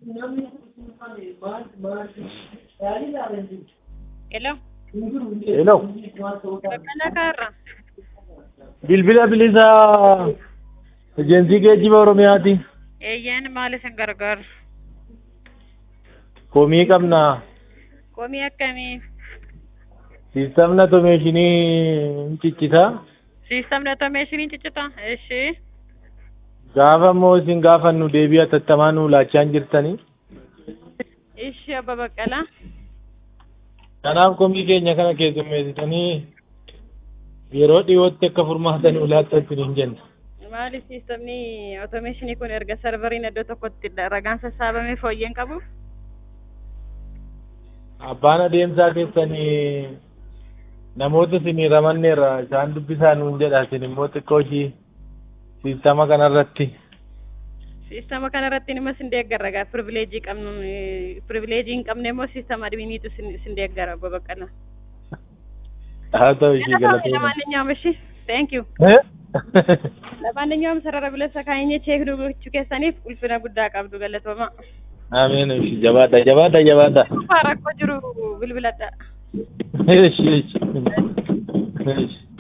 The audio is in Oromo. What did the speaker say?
Hello. Hello. Baqqalaa kaarra. Bilbila bilisaa ejensii geejjiba Oromiyaati. Eeyyaan maal isin gargaaru? Komii qabna. Komii akkamii? Siistamni atomeeshinii hin ciccita. Siistamni atomeeshiniin ciccita? Ishi. Gaafa immoo isin gaafannu deebii atattamaa nuu laachaa hin jirtanii. Ishi abba Baqqalaa. Kanaaf komii keenya kana keessummeessitanii yeroo dhiyootti akka furmaata nuu laattan hin jenna. Maali siistamni atomeeshinii kun erga sarvariin iddoo tokkotti ragaan sassaabamee fooyyeen qabu? Abbaan adeemsaa keessanii namoota isinii ramanneerra isaan dubbisaa nuun jedha isin immoo xiqqoo ishii siistama kanarratti. Siistama kanarratti nima sin deeggara gaa privileejii qabnu privileejii hin qabne immoo siistama adminiitu sin deeggara abba Baqqalaa. haa ta'u ishii galatoomaa. ለማንኛውም እሺ ቴንክ ዩ ለማንኛውም ሰረረ ብለሰ ካይኘ ቼክ ዱጎቹ keessaniif ulfina guddaa qabdu galatooma Ameen ishii jabaadha jabaadha jabaadha. rakkoo jiru bilbiladha Ishi ishi. Ishi.